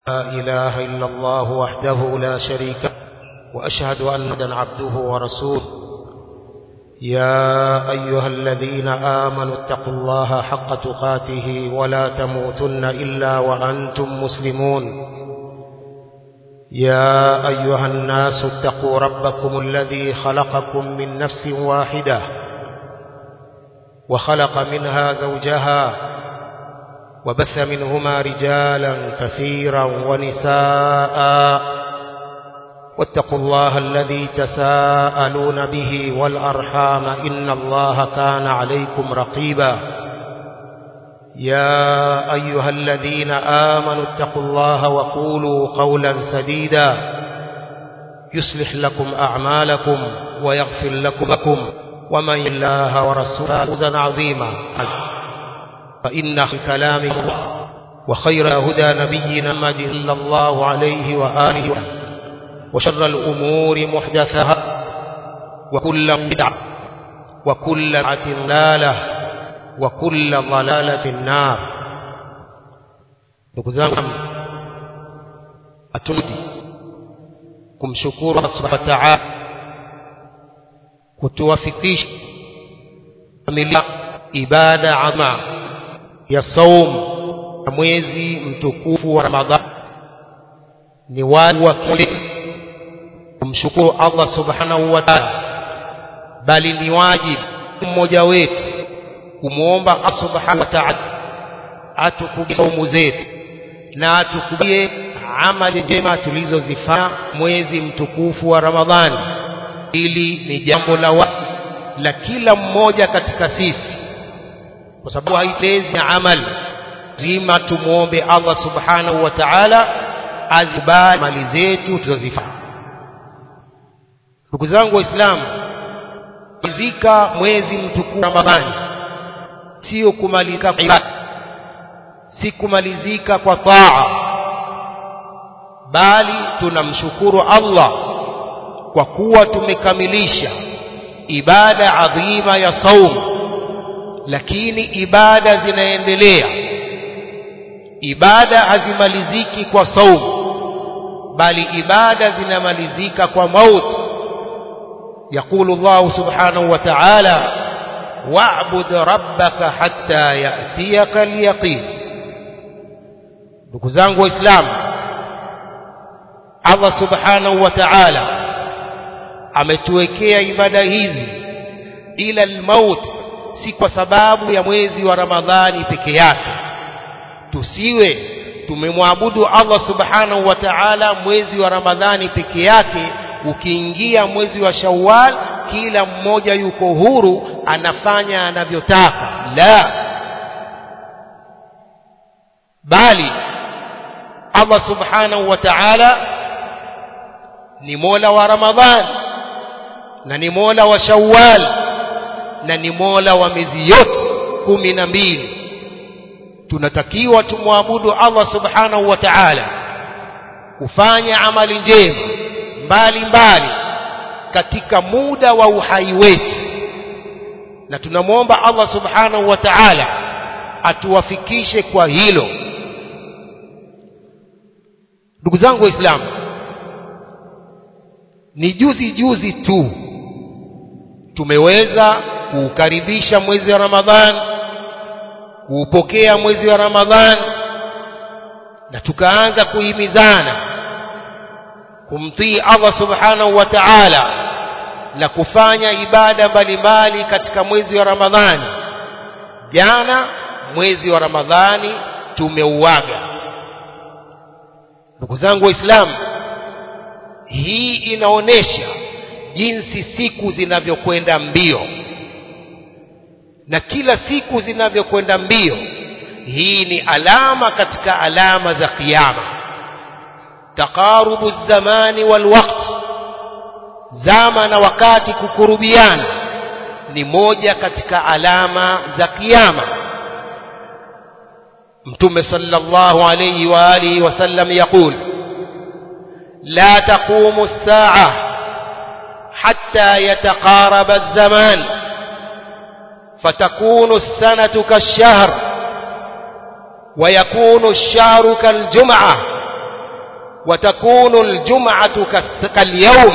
لا إله إلا الله وحده لا شريك له وأشهد أن محمدا عبده ورسوله يا أيها الذين آمنوا اتقوا الله حق تقاته ولا تموتن إلا وأنتم مسلمون يا أيها الناس اتقوا ربكم الذي خلقكم من نفس واحدة وخلق منها زوجها وبث منهما رجالا كثيرا ونساء واتقوا الله الذي تساءلون به والأرحام إن الله كان عليكم رقيبا يا أيها الذين آمنوا اتقوا الله وقولوا قولا سديدا يصلح لكم أعمالكم ويغفر لكم ومن الله ورسوله فوزا عظيما فإن كلام الله وخير هدى نبينا محمد صلى الله عليه وآله وسلم وشر الأمور محدثها وكل بدعة وكل بدعة ضلالة وكل ضلالة النار ndugu zangu atumdi kumshukuru Allah subhanahu wa ta'ala kutuwafikisha familia ibada adhima ya saum ya mwezi mtukufu wa Ramadhani ni wajibu wa kila kumshukuru Allah subhanahu wa ta'ala bali ni wajibu mmoja wetu kumwomba Allah subhanahu wa ta'ala atukubalie saumu zetu na atukubalie amali njema tulizozifanya mwezi mtukufu wa Ramadhani ili ni jambo la wajibu la kila mmoja katika sisi kwa sababu haitezi amali lazima tumuombe Allah subhanahu wa ta'ala azibali mali zetu tulizozifanya ndugu zangu waislamu kumalizika mwezi mtukufu Ramadhani sio kumalizika kwa ibada si kumalizika kwa taa bali tunamshukuru Allah kwa kuwa tumekamilisha ibada adhima ya saumu lakini ibada zinaendelea ibada hazimaliziki kwa saumu bali ibada zinamalizika kwa mauti يقول الله سبحانه وتعالى واعبد ربك حتى يأتيك اليقين ndugu zangu waislamu Allah subhanahu wa ta'ala ametuwekea ibada hizi ila almaut si kwa sababu ya mwezi wa Ramadhani peke yake tusiwe tumemwabudu Allah subhanahu wa ta'ala mwezi wa Ramadhani peke yake ukiingia mwezi wa Shawwal kila mmoja yuko huru anafanya anavyotaka la bali Allah subhanahu wa ta'ala ni Mola wa Ramadhan na ni Mola wa Shawwal na ni Mola wa miezi yote kumi na mbili tunatakiwa tumwabudu Allah subhanahu wa ta'ala kufanya amali njema mbali mbali katika muda wa uhai wetu na tunamwomba Allah subhanahu wa ta'ala atuwafikishe kwa hilo ndugu zangu waislamu ni juzi juzi tu tumeweza kuukaribisha mwezi wa Ramadhan kuupokea mwezi wa Ramadhan na tukaanza kuhimizana kumtii Allah subhanahu wa ta'ala na kufanya ibada mbalimbali katika mwezi wa Ramadhani jana mwezi wa Ramadhani tumeuaga ndugu zangu waislamu hii inaonesha jinsi siku zinavyokwenda mbio na kila siku zinavyokwenda mbio hii ni alama katika alama za kiyama taqarubu zamani wal waqt zama na wakati kukurubiana ni moja katika alama za kiyama mtume sallallahu alayhi wa alihi wasallam yaqul la taqumu as-sa'a hatta yataqaraba az-zaman fatakunu as-sanatu kash-shahr ويكون الشهر كالجمعة وتكون الجمعة كاليوم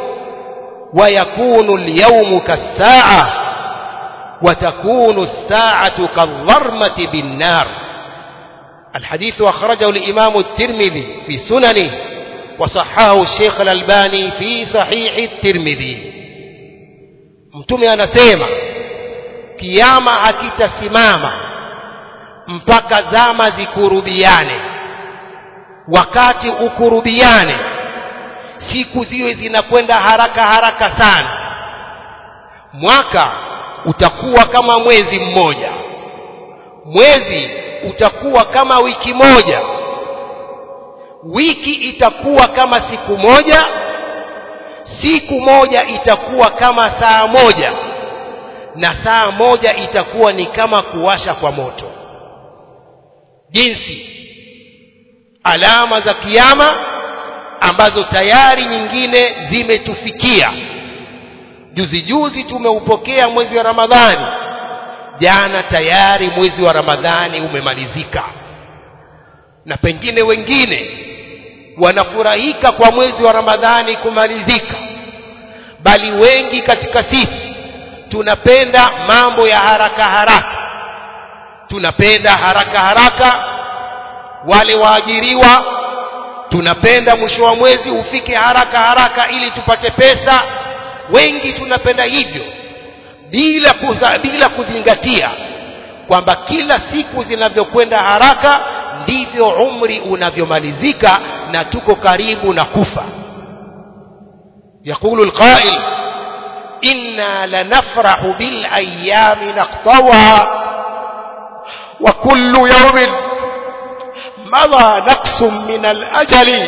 ويكون اليوم كالساعة وتكون الساعة كالظرمة بالنار الحديث أخرجه الإمام الترمذي في سننه وصححه الشيخ الألباني في صحيح الترمذي mtume anasema kiama hakitasimama mpaka zama zikurubiane wakati ukurubiane siku ziwe zinakwenda haraka haraka sana mwaka utakuwa kama mwezi mmoja mwezi utakuwa kama wiki moja wiki itakuwa kama siku moja siku moja itakuwa kama saa moja na saa moja itakuwa ni kama kuwasha kwa moto jinsi alama za kiyama ambazo tayari nyingine zimetufikia juzi juzi tumeupokea mwezi wa Ramadhani jana tayari mwezi wa Ramadhani umemalizika na pengine wengine wanafurahika kwa mwezi wa Ramadhani kumalizika bali wengi katika sisi tunapenda mambo ya haraka haraka tunapenda haraka haraka wale waajiriwa tunapenda mwisho wa mwezi ufike haraka haraka ili tupate pesa wengi tunapenda hivyo bila kuza, bila kuzingatia kwamba kila siku zinavyokwenda haraka ndivyo umri unavyomalizika na tuko karibu na kufa يقول القائل إنا لنفرح بالأيام نقطوها وكل يوم مضى نقص من الأجل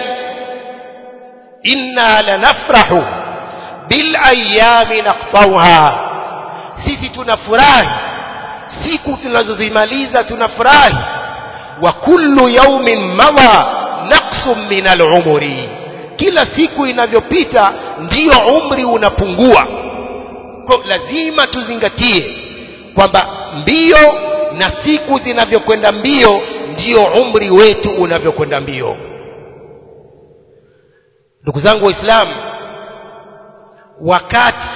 إنا لنفرح بالأيام نقطوها sisi tunafurahi siku tunazozimaliza tunafurahi wa kullu yawmin madha naqsun min al-umri kila siku inavyopita ndiyo umri unapungua kwa lazima tuzingatie kwamba mbio na siku zinavyokwenda mbio ndiyo umri wetu unavyokwenda mbio ndugu zangu waislamu wakati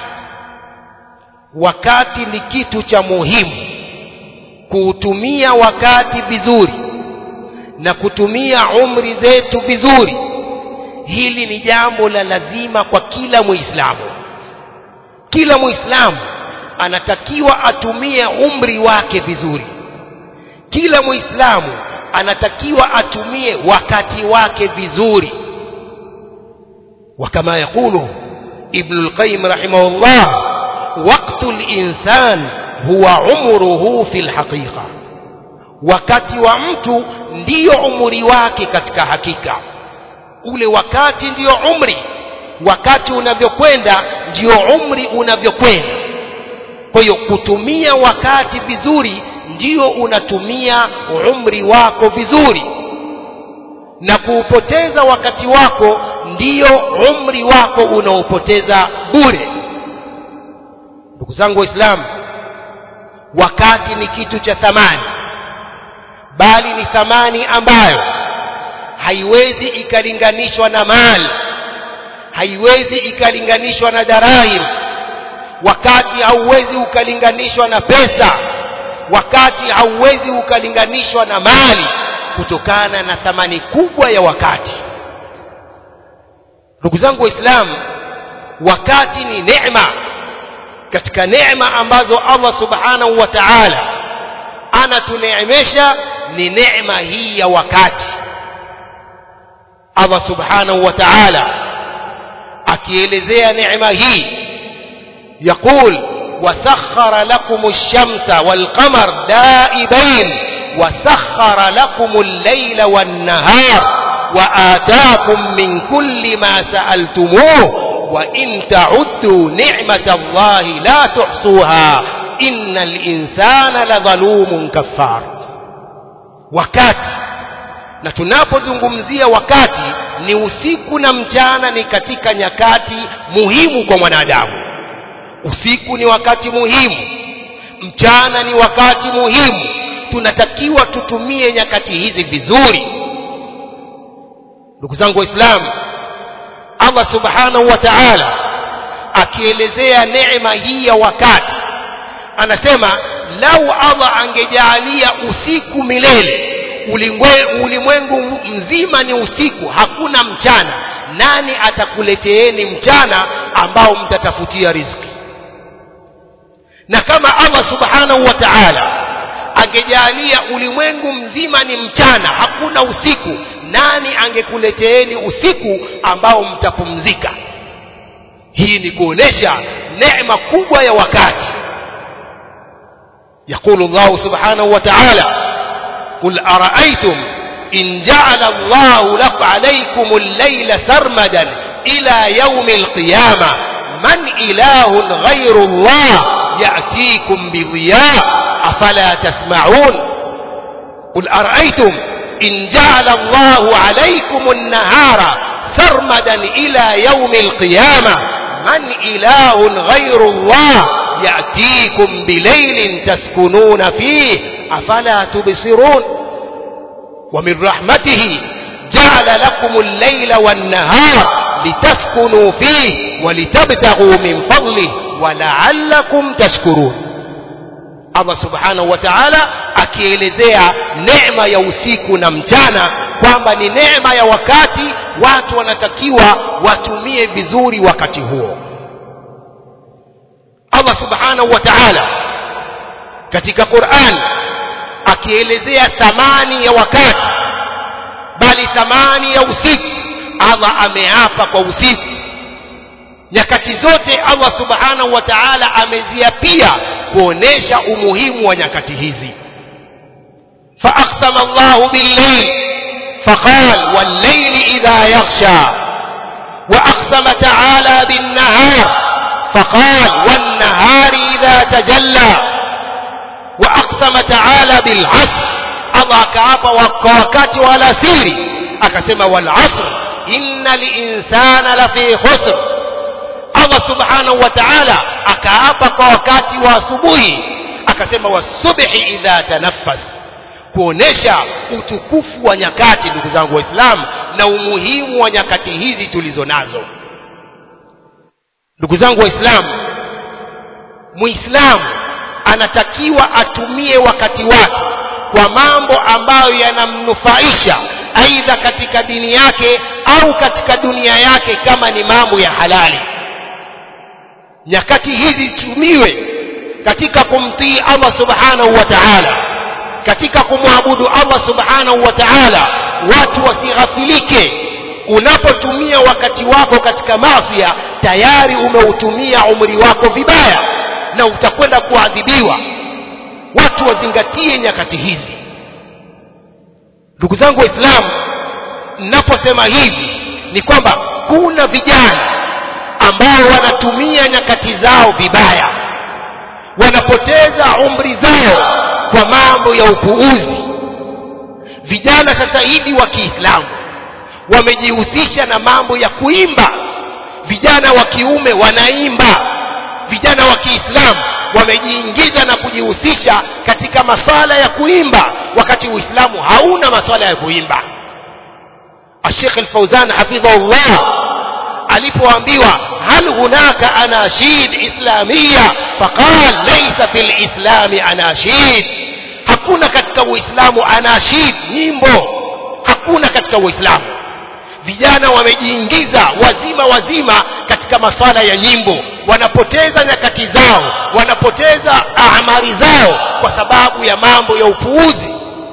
wakati ni kitu cha muhimu kuutumia wakati vizuri na kutumia umri zetu vizuri hili ni jambo la lazima kwa kila muislamu kila muislamu anatakiwa atumie umri wake vizuri kila muislamu anatakiwa atumie wakati wake vizuri وكما يقول ابن القيم رحمه الله وقت الإنسان هو عمره في الحقيقة wakati wa mtu ndiyo umri wake katika hakika ule wakati ndiyo umri wakati unavyokwenda ndiyo umri unavyokwenda kwa hiyo kutumia wakati vizuri ndiyo unatumia umri wako vizuri na kuupoteza wakati wako ndiyo umri wako unaopoteza bure ndugu zangu waislamu wakati ni kitu cha thamani bali ni thamani ambayo haiwezi ikalinganishwa na mali haiwezi ikalinganishwa na darahim wakati hauwezi ukalinganishwa na pesa wakati hauwezi ukalinganishwa na mali kutokana na thamani kubwa ya wakati ndugu zangu waislamu wakati ni neema katika neema ambazo Allah subhanahu wa ta'ala anatuneemesha ni neema hii ya wakati Allah subhanahu wa ta'ala akielezea neema hii يقول وسخر لكم الشمس والقمر دائبين وسخر لكم الليل والنهار وآتاكم من كل ما سألتموه وإن تعدوا نعمة الله لا تحصوها إن الإنسان لظلوم كفار wakati na tunapozungumzia wakati ni usiku na mchana ni katika nyakati muhimu kwa mwanadamu usiku ni wakati muhimu mchana ni wakati muhimu tunatakiwa tutumie nyakati hizi vizuri ndugu zangu waislamu allah subhanahu wa taala akielezea neema hii ya wakati anasema lau allah angejaalia usiku milele ulimwengu mzima ni usiku hakuna mchana nani atakuleteeni mchana ambao mtatafutia riziki na kama allah subhanahu wa taala angejalia ulimwengu mzima ni mchana hakuna usiku nani angekuleteeni usiku ambao mtapumzika hii ni kuonesha neema kubwa ya wakati يقول الله سبحانه وتعالى قل أرأيتم إن جعل الله لك عليكم الليل سرمدا إلى يوم القيامة من إله غير الله يأتيكم بضياء أفلا تسمعون قل أرأيتم إن جعل الله عليكم النهار سرمدا إلى يوم القيامة من إله غير الله يأتيكم بليل تسكنون فيه أفلا تبصرون ومن رحمته جعل لكم الليل والنهار لتسكنوا فيه ولتبتغوا من فضله ولعلكم تشكرون Allah subhanahu wa ta'ala akielezea neema ya usiku na mchana kwamba ni neema ya wakati watu wanatakiwa watumie vizuri wakati huo Allah subhanahu wa ta'ala katika Qur'an akielezea thamani ya wakati bali thamani ya usiku Allah ameapa kwa usiku nyakati zote Allah subhanahu wa ta'ala ameziapia kuonesha umuhimu wa nyakati hizi فأقسم الله بالليل فقال والليل إذا يغشى وأقسم تعالى بالنهار فقال والنهار إذا تجلى وأقسم تعالى بالعصر الله كعب وكوكات ولا سيري أكسم والعصر إن الإنسان لفي خسر Allah subhanahu wa ta'ala akaapa kwa wakati wa asubuhi akasema wasubhi idha tanaffas kuonesha utukufu wa nyakati ndugu zangu waislamu na umuhimu wa nyakati hizi tulizo nazo ndugu zangu waislamu muislamu anatakiwa atumie wakati wake kwa mambo ambayo yanamnufaisha aidha katika dini yake au katika dunia yake kama ni mambo ya halali nyakati hizi zitumiwe katika kumtii Allah subhanahu wa ta'ala katika kumwabudu Allah subhanahu wa ta'ala watu wasighafilike unapotumia wakati wako katika masia tayari umeutumia umri wako vibaya na utakwenda kuadhibiwa watu wazingatie nyakati hizi ndugu zangu waislamu ninaposema hivi ni kwamba kuna vijana ambao wanatumia nyakati zao vibaya wanapoteza umri zao kwa mambo ya upuuzi vijana sasa hivi wa Kiislamu wamejihusisha na mambo ya kuimba vijana wa kiume wanaimba vijana wa Kiislamu wamejiingiza na kujihusisha katika maswala ya kuimba wakati Uislamu hauna maswala ya kuimba Sheikh Al-Fauzan hafidhahullah alipoambiwa hal hunaka anashid islamia faqal laysa fil islami anashid hakuna katika uislamu anashid nyimbo hakuna katika uislamu vijana wamejiingiza wazima wazima katika maswala ya nyimbo wanapoteza nyakati zao wanapoteza amari zao kwa sababu ya mambo ya upuuzi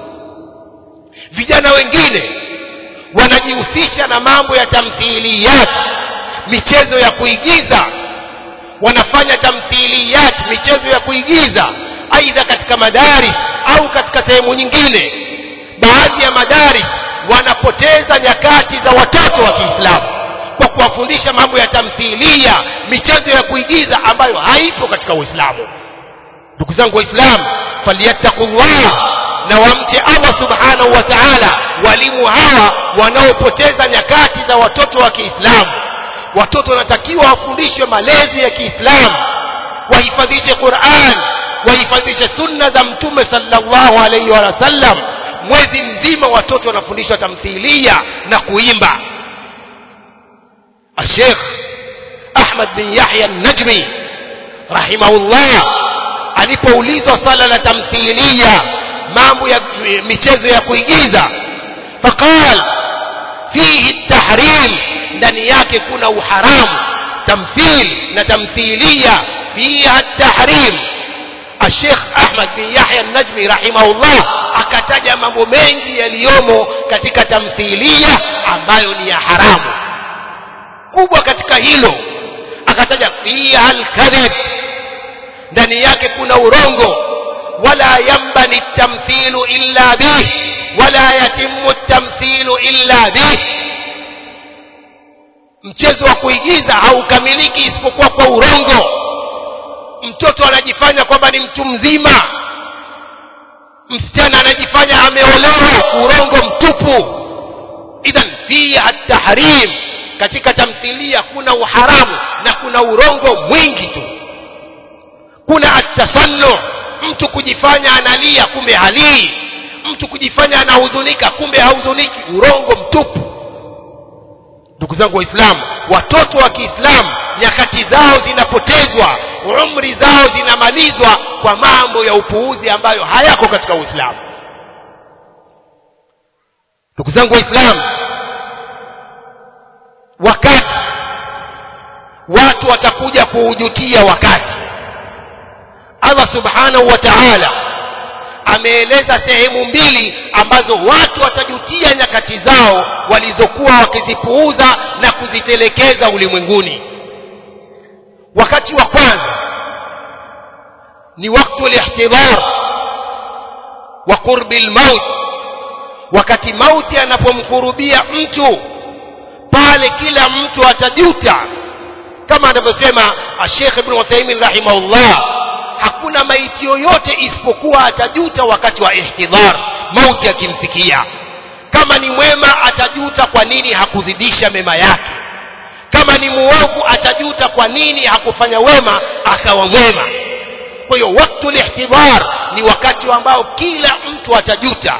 vijana wengine wanajihusisha na mambo ya tamthiliyat michezo ya kuigiza wanafanya tamthiliyat michezo ya kuigiza aidha katika madaris au katika sehemu nyingine baadhi ya madaris wanapoteza nyakati za watoto wa Kiislamu kwa kuwafundisha mambo ya tamthilia michezo ya kuigiza ambayo haipo katika Uislamu ndugu zangu waislamu falyattaqullah na wamche Allah subhanahu wa ta'ala walimu hawa wanaopoteza nyakati za watoto wa Kiislamu watoto wanatakiwa wafundishwe malezi ya Kiislamu wahifadhishe Qur'an wahifadhishe sunna za mtume sallallahu alaihi wa sallam mwezi mzima watoto wanafundishwa tamthilia na kuimba الشيخ أحمد بن يحيى النجمي رحمه الله alipoulizwa swala la tamthilia mambo ya michezo ya kuigiza faqal fihi tahrim ndani yake kuna uharamu tamthil na tamthilia fiha tahrim الشيخ أحمد بن يحيى النجمي رحمه الله akataja mambo mengi yaliyomo katika tamthilia ambayo ni ya haramu kubwa katika hilo akataja fiha alkadhib ndani yake kuna urongo wala yambani tamthilu illa bih wala yatimu tamthilu illa bih mchezo wa kuigiza haukamiliki isipokuwa kwa urongo mtoto anajifanya kwamba ni mtu mzima msichana anajifanya ameolewa urongo mtupu idhan fiha tahrim katika tamthilia kuna uharamu na kuna urongo mwingi tu kuna atasannu mtu kujifanya analia kumbe halii mtu kujifanya anahuzunika kumbe hahuzuniki urongo mtupu ndugu zangu waislamu watoto wa kiislamu nyakati zao zinapotezwa umri zao zinamalizwa kwa mambo ya upuuzi ambayo hayako katika uislamu ndugu zangu waislamu wakati watu watakuja kuujutia wakati allah subhanahu wa taala ameeleza sehemu mbili ambazo watu watajutia nyakati zao walizokuwa wakizipuuza na kuzitelekeza ulimwenguni wakati wa kwanza ni waktu lihtidhar wa qurbi lmaut wakati mauti anapomkurubia mtu pale kila mtu atajuta kama anavyosema Sheikh Ibn Uthaymeen rahimahullah hakuna maiti yoyote isipokuwa atajuta wakati wa ihtidhar mauti akimfikia kama ni mwema atajuta kwa nini hakuzidisha mema yake kama ni muovu atajuta kwa nini hakufanya wema akawa mwema kwa hiyo waktu lihtidhar ni wakati ambao kila mtu atajuta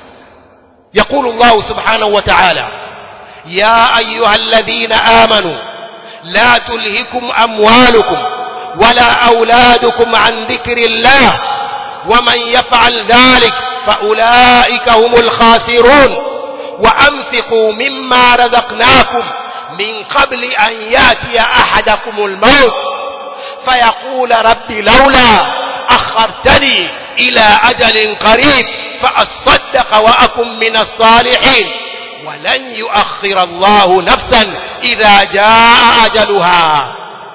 يقول الله سبحانه وتعالى يا أيها الذين آمنوا لا تلهكم أموالكم ولا أولادكم عن ذكر الله ومن يفعل ذلك فأولئك هم الخاسرون وأنفقوا مما رزقناكم من قبل أن ياتي أحدكم الموت فيقول رب لولا أخرتني إلى أجل قريب فأصدق وأكن من الصالحين ولن يؤخر الله نفسا إذا جاء أجلها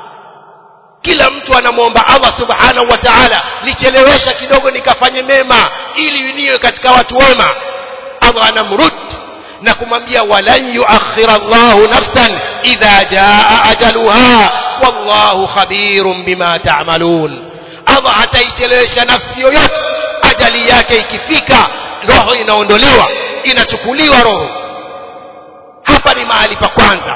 kila mtu anamwomba allah subhanahu wa taala nichelewesha kidogo nikafanye mema ili niwe katika watu wema allah anamrud na kumwambia walan yuakhira llahu nafsan idha jaa ajaluha wallahu khabirun bima tamalun allah hataichelewesha nafsi yoyote ajali yake ikifika roho inaondolewa inachukuliwa roho hapa ni mahali pa kwanza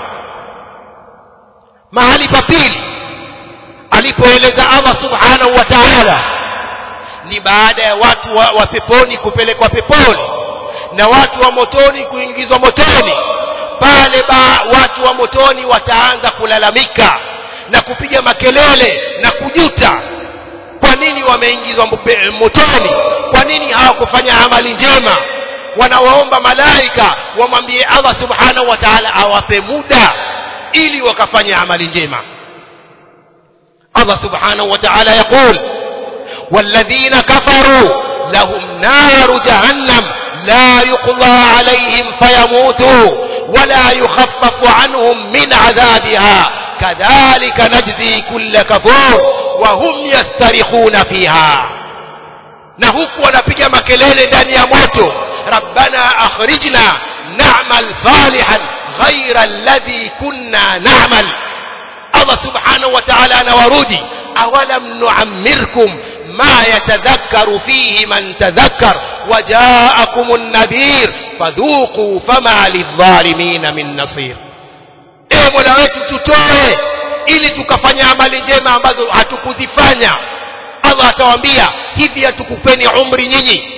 mahali pa pili alipoeleza allah subhanahu wa taala ni baada ya watu wa, wa peponi kupelekwa peponi na watu wa motoni kuingizwa motoni pale ba watu wa motoni wataanza kulalamika na kupiga makelele na kujuta kwa nini wameingizwa motoni kwa nini hawakufanya amali njema wanawaomba malaika wamwambie allah subhanahu wa taala awape muda ili wakafanya amali njema allah subhanahu wa taala yaqul والذين كفروا لهم نار جهنم لا يقضى عليهم فيموتوا ولا يخفف عنهم من عذابها كذلك نجزي كل كفور وهم يسترخون فيها na huku wanapiga makelele ndani ya moto rabbana akhrijna na'mal salihan ghaira alladhi kunna na'mal Allah subhanahu wa ta'ala anawarudi awalam nu'ammirkum ma yatadhakkaru fihi man tadhakkar waja'akum an-nadhir fadhuqu fama lidh-dhalimin min nasir e mola wetu tutoe ili tukafanya amali njema ambazo hatukuzifanya allah atawaambia hivi hatukupeni umri nyinyi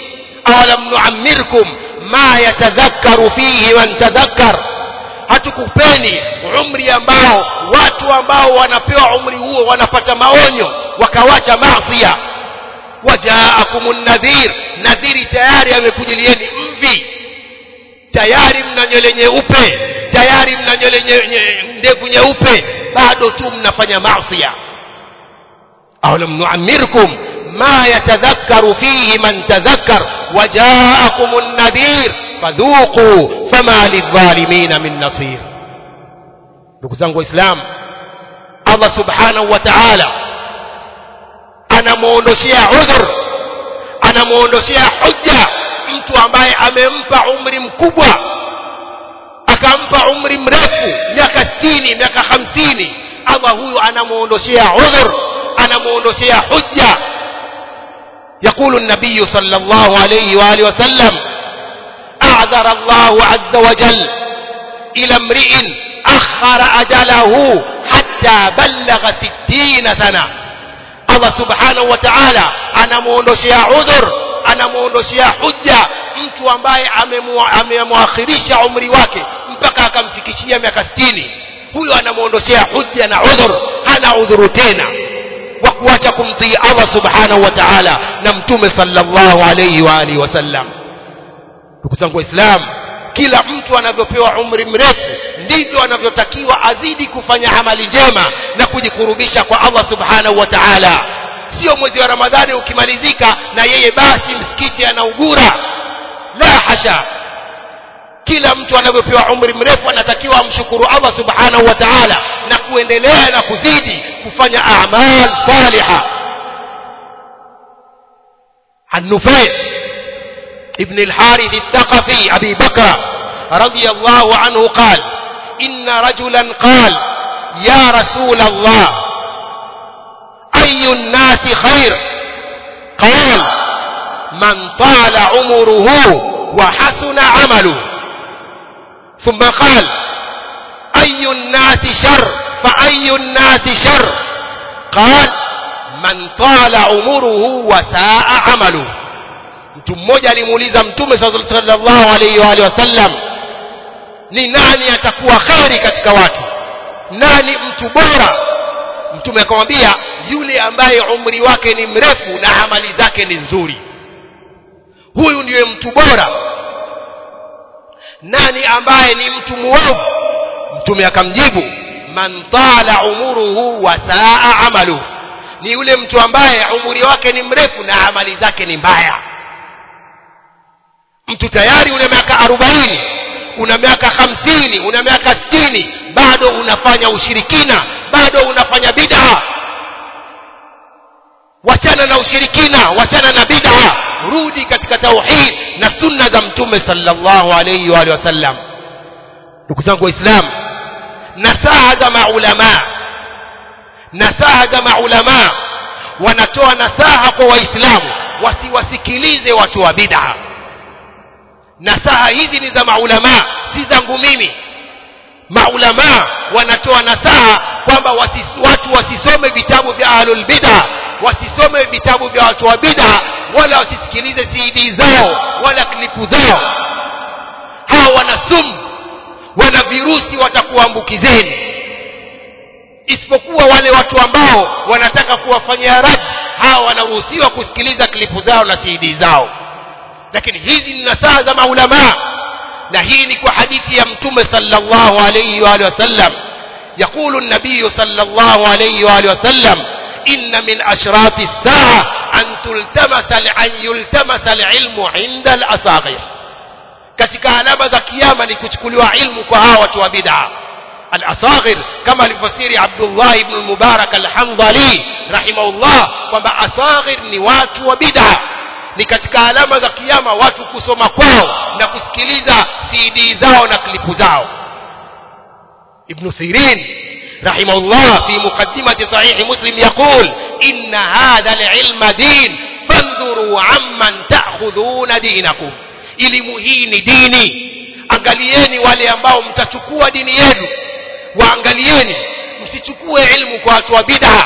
awalam nuammirkum ma yatadhakkaru fihi man tadhakkar hatukupeni umri ambao watu ambao wanapewa umri huo wanapata maonyo wakawacha maasiya wajaakumun nadhir nadhiri tayari amekujilieni mvi tayari mna nywele nyeupe tayari mna nywele nye, nye, ndevu nyeupe bado tu mnafanya maasiya awalam nuammirkum ma yatadhakkaru fihi man tadhakkar wajaakumun nadhir fadhuqu fama lidhalimina min nasir ndugu zangu waislamu allah subhanahu wa ta'ala anamuondoshea udhur anamuondoshea hujja mtu ambaye amempa umri mkubwa akampa umri mrefu miaka 60 miaka 50 allah huyu anamuondoshea udhur anamuondoshea hujja يقول النبي صلى الله عليه وآله وسلم أعذر الله عز وجل إلى امرئ أخر أجله حتى بلغ ستين سنة الله سبحانه وتعالى أنا مونdoshea عذر أنا مونdoshea حجة mtu ambaye amemwakhirisha umri wake mpaka akamfikishia miaka 60 huyo anamuondoshea hujja na udhur hana udhuru tena wa kuacha kumtii Allah subhanahu wa ta'ala na mtume sallallahu alayhi wa alihi wasallam ndugu zangu waislamu kila mtu anavyopewa umri mrefu ndivyo anavyotakiwa azidi kufanya amali njema na kujikurubisha kwa Allah subhanahu wa ta'ala sio mwezi wa ramadhani ukimalizika na yeye basi msikiti anaugura la hasha kila mtu anavyopewa umri mrefu anatakiwa amshukuru Allah subhanahu wa ta'ala na kuendelea na kuzidi kufanya a'mal salihah النفيع ابن الحارث الثقفي أبي بكر رضي الله عنه قال إن رجلا قال يا رسول الله أي الناس خير قال من طال عمره وحسن عمله ثم قال أي الناس شر فأي الناس شر قال man tala umuruhu wa saa amalu mtu mmoja alimuuliza mtume sallallahu alayhi wa alihi wasallam ni nani atakuwa kheri katika watu nani mtu bora mtume akamwambia yule ambaye umri wake ni mrefu na amali zake ni nzuri huyu ndiye mtu bora nani ambaye ni mtu muovu mtume akamjibu man tala umuruhu wa saa amaluhu ni yule mtu ambaye umri wake ni mrefu na amali zake ni mbaya mtu tayari una miaka arobaini una miaka hamsini una miaka sitini bado unafanya ushirikina bado unafanya bid'a wachana na ushirikina wachana na bid'a rudi katika tauhid na sunna za mtume sallallahu alayhi wa sallam ndugu zangu waislamu nasaha za maulamaa nasaha za maulama wanatoa nasaha kwa waislamu wasiwasikilize watu wa bid'a nasaha hizi ni za maulama si zangu mimi maulama wanatoa nasaha kwamba wasis, watu wasisome vitabu vya ahlul bid'a wasisome vitabu vya watu wa bid'a wala wasisikilize CD zao wala klipu zao hawa wana sumu wana virusi watakuambukizeni isipokuwa wale watu ambao wanataka kuwafanyia rad hawa wanaruhusiwa kusikiliza klipu zao na CD zao lakini hizi ni nasaha za maulama na hii ni kwa hadithi ya mtume sallallahu alayhi wa alihi wasallam يقول النبي صلى الله عليه وآله وسلم إن من أشراط الساعة أن تلتمس أن يلتمس العلم عند الأصاغر katika alama za kiyama ni kuchukuliwa ilmu kwa hawa watu wa bid'a al-asaghir kama alifasiri Abdullah ibn al-Mubarak al-Hanbali rahimahullah kwamba asaghir ni watu wa bid'a ni katika alama za kiyama watu kusoma kwao na kusikiliza CD zao na klipu zao ابن سيرين رحمه الله في مقدمة صحيح مسلم يقول إن هذا العلم دين فانظروا عمن تأخذون دينكم elimu hii ni dini angalieni wale ambao mtachukua dini yenu waangalieni msichukue ilmu kwa watu wa bid'a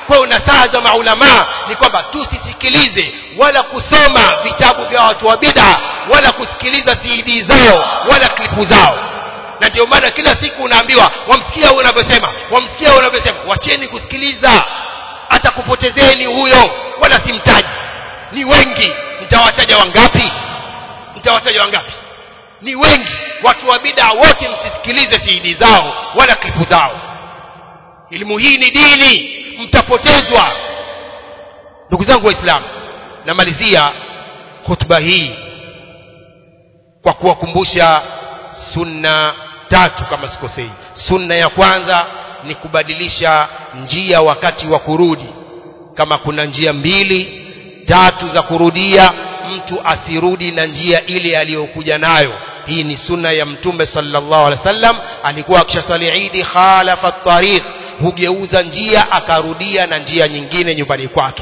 kwa hiyo nasaha za maulamaa ni kwamba tusisikilize wala kusoma vitabu vya watu wa bid'a wala kusikiliza cd zao wala klipu zao na ndio maana kila siku unaambiwa wamsikia huyo unavyosema wamsikia huyo unavyosema wacheni kusikiliza atakupotezeni huyo wala simtaji ni wengi mtawataja wangapi mtawataja wangapi ni wengi watu wa bid'a wote msisikilize cd zao wala klipu zao elimu hii ni dini mtapotezwa ndugu zangu waislamu namalizia hutuba hii kwa kuwakumbusha sunna tatu kama sikosei sunna ya kwanza ni kubadilisha njia wakati wa kurudi kama kuna njia mbili tatu za kurudia mtu asirudi na njia ile aliyokuja nayo hii ni sunna ya mtume sallallahu alaihi wasallam alikuwa akishasali idi khalafa tariq hugeuza njia akarudia na njia nyingine nyumbani kwake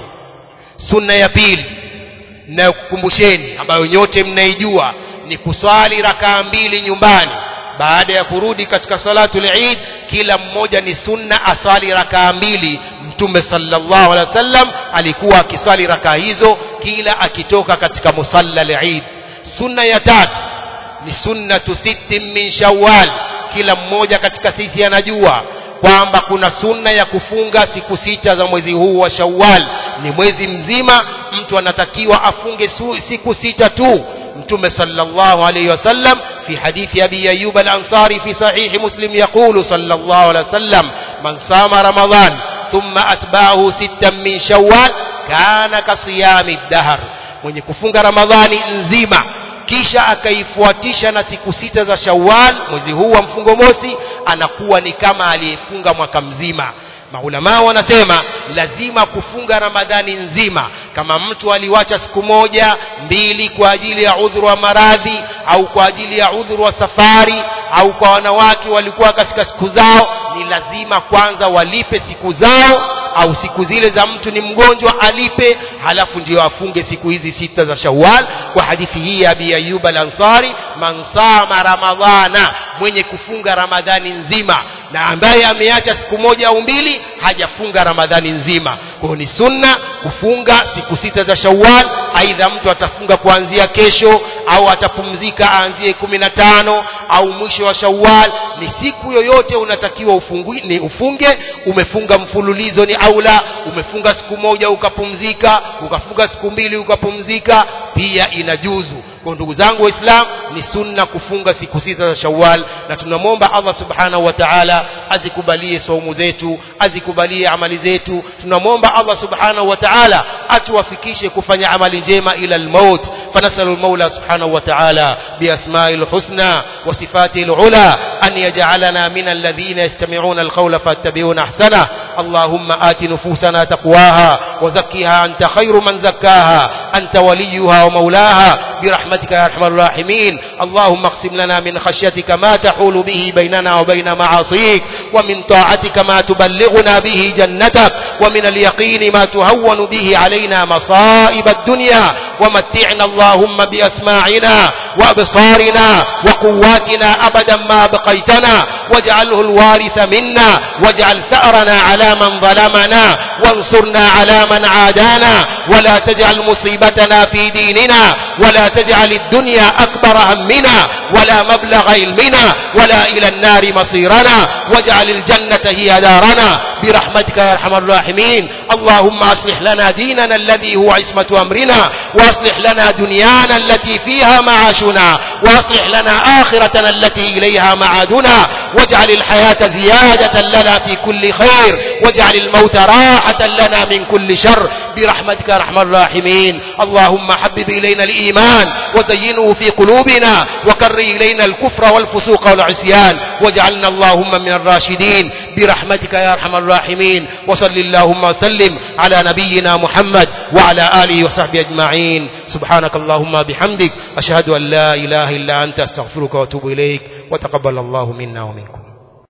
sunna ya pili nayokukumbusheni ambayo nyote mnaijua ni kuswali rakaa mbili nyumbani baada ya kurudi katika salatul eid kila mmoja ni sunna asali rakaa mbili mtume sallallahu alaihi wasallam alikuwa akisali rakaa hizo kila akitoka katika musalla al-eid sunna ya tatu ni sunnatu sittin min shawwal kila mmoja katika sisi anajua kwamba kuna sunna ya kufunga siku sita za mwezi huu wa Shawwal ni mwezi mzima mtu anatakiwa afunge siku sita tu mtume sallallahu alayhi wasallam fi hadithi abi ayyub al-ansari fi sahih muslim yaqulu sallallahu alayhi wasallam man sama ramadan thumma atba'ahu sittan min shawwal kana kasiyami ad-dahr mwenye kufunga ramadhani nzima kisha akaifuatisha na siku sita za Shawwal mwezi huu wa mfungo mosi anakuwa ni kama aliyefunga mwaka mzima maulamaa wanasema lazima kufunga ramadhani nzima kama mtu aliwacha siku moja mbili kwa ajili ya udhuru wa maradhi au kwa ajili ya udhuru wa safari au kwa wanawake walikuwa katika siku zao ni lazima kwanza walipe siku zao au siku zile za mtu ni mgonjwa alipe halafu ndio afunge siku hizi sita za Shawwal kwa hadithi hii ya Abi Ayyub al-Ansari man sama ramadhana mwenye kufunga ramadhani nzima na ambaye ameacha siku moja au mbili hajafunga ramadhani nzima kwa hiyo ni sunna kufunga siku sita za Shawwal aidha mtu atafunga kuanzia kesho au atapumzika aanzie kumi na tano au mwisho wa Shawwal ni siku yoyote unatakiwa ufungi, ni ufunge umefunga mfululizo ni aula umefunga siku moja ukapumzika ukafunga siku mbili ukapumzika pia inajuzu kwa ndugu zangu waislamu ni sunna kufunga siku sita za Shawwal na tunamwomba Allah subhanahu wa ta'ala azikubalie saumu zetu azikubalie amali zetu tunamwomba Allah subhanahu wa ta'ala atuwafikishe kufanya amali njema ila al-maut فنسأل المولى سبحانه وتعالى بأسماء الحسنى وصفاته العلى أن يجعلنا من الذين يستمعون القول فاتبعون أحسنه اللهم آت نفوسنا تقواها وزكها أنت خير من زكاها أنت وليها ومولاها برحمتك يا أرحم الراحمين اللهم اقسم لنا من خشيتك ما تحول به بيننا وبين معاصيك ومن طاعتك ما تبلغنا به جنتك ومن اليقين ما تهون به علينا مصائب الدنيا ومتعنا اللهم بأسماعنا وأبصارنا وقواتنا أبدا ما بقيتنا واجعله الوارث منا واجعل ثأرنا على من ظلمنا وانصرنا على من عادانا ولا تجعل مصيبتنا في ديننا ولا تجعل الدنيا أكبر همنا ولا مبلغ علمنا ولا إلى النار مصيرنا واجعل الجنة هي دارنا برحمتك يا أرحم الراحمين اللهم أصلح لنا ديننا الذي هو عصمة أمرنا وأصلح لنا دنيانا التي فيها معاشنا وأصلح لنا آخرتنا التي إليها معادنا واجعل الحياة زيادة لنا في كل خير واجعل الموت راحة لنا من كل شر برحمتك يا أرحم الراحمين اللهم حبب إلينا الإيمان وزينه في قلوبنا وكر إلينا الكفر والفسوق والعصيان واجعلنا اللهم من الراشدين برحمتك يا أرحم الراحمين وصل اللهم وسلم على نبينا محمد وعلى آله وصحبه أجمعين سبحانك اللهم بحمدك أشهد أن لا إله إلا أنت أستغفرك وأتوب إليك وتقبل الله منا ومنكم